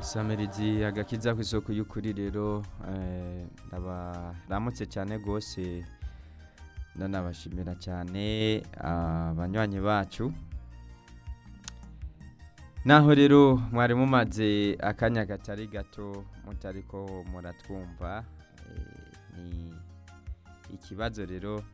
isamirizi agakiza ku isoko y'ukuri rero eh, ndabaramutse cyane rwose ndanabashimira cyane abanywanyi bacu naho rero mwari mumaze akanya katari gato mutariko muratwumva eh, ni ikibazo rero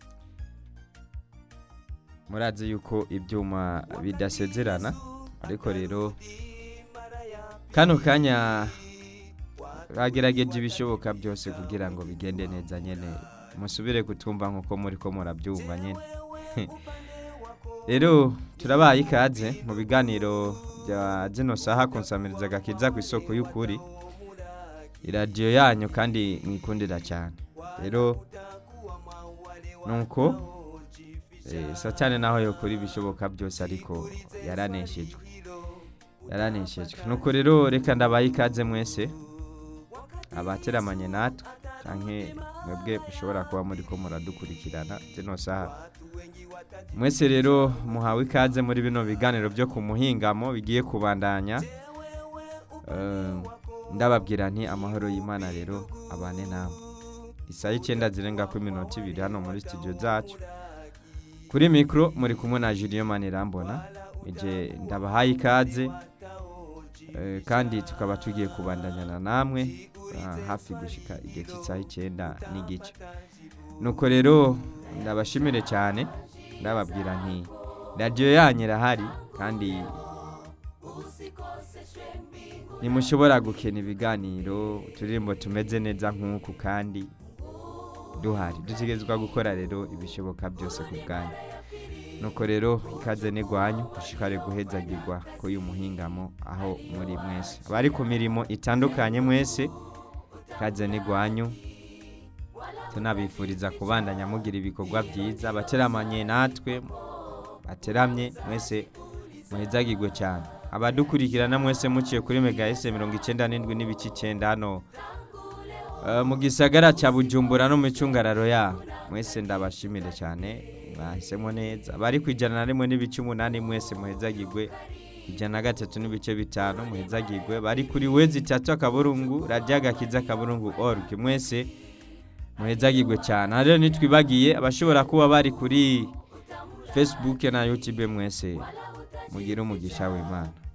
murazi yuko ibyuma bidasezerana ariko rero kano kanya bagerageje ibishoboka byose kugira ngo bigende neza nyine musubire kutumva nk'uko muri ko murabyumva nyine rero turabaye ikaze mu biganiro bya zino saha kunsamiriza agakiza ku isoko y'ukuri iradiyo yanyu kandi mwikundira cyane rero nuko eh, satani naho yokora ibishoboka byose ariko yaraneshejwe yaraneshejwe nuko rero reka ndabaye ikaze mwese abateramanye natwe canke mwebwe mushobora kuba muri ko muradukurikirana zino saha mwese rero muhawe ikaze muri bino biganiro byo ku muhingamo bigiye kubandanya Eh, ndababwira nti amahoro y'imana rero abane namwe isaha icyenda zirenga ku iminota ibiri hano muri studio zacu kuri mikoro muri kumwe na Julien Manirambona ije ndabahaye ikaze Eh, kandi tukaba tugiye kubandanyana namwe ah, hafi gushika igihe cy'isaha icyenda n'igice nuko rero ndabashimire cyane ndababwira nti radiyo yanyu irahari kandi ntimushobora gukena ibiganiro uturirimbo tumeze neza nk'uku kandi duhari dutegerezwa gukora rero ibishoboka byose ku bwanyu nuko rero ikaze n'igwanyu ushikare guhezagirwa k'uyu muhingamo aho muri mwese abari ku mirimo itandukanye mwese ikaze n'igwanyu tunabifuriza kubandanya mugira ibikorwa byiza abateramanye natwe bateramye mwese muhezagirwe cyane abadukurikirana mwese muciye kuri mega ese mirongo icyenda n'indwi n'ibice icyenda hano eh, mu gisagara cya bujumbura no mu icungararo ya mwese ndabashimire cyane mwahisemo neza bari ku ijana na rimwe n'ibice umunani mwese muhezagirwe ijana na gatatu n'ibice bitanu muhezagirwe bari kuri wezi itatu akaburungu radiyo agakiza akaburungu org mwese muhezagirwe cyane aha rero nitwibagiye abashobora kuba bari kuri facebook na youtube mwese mugire umugisha w'imana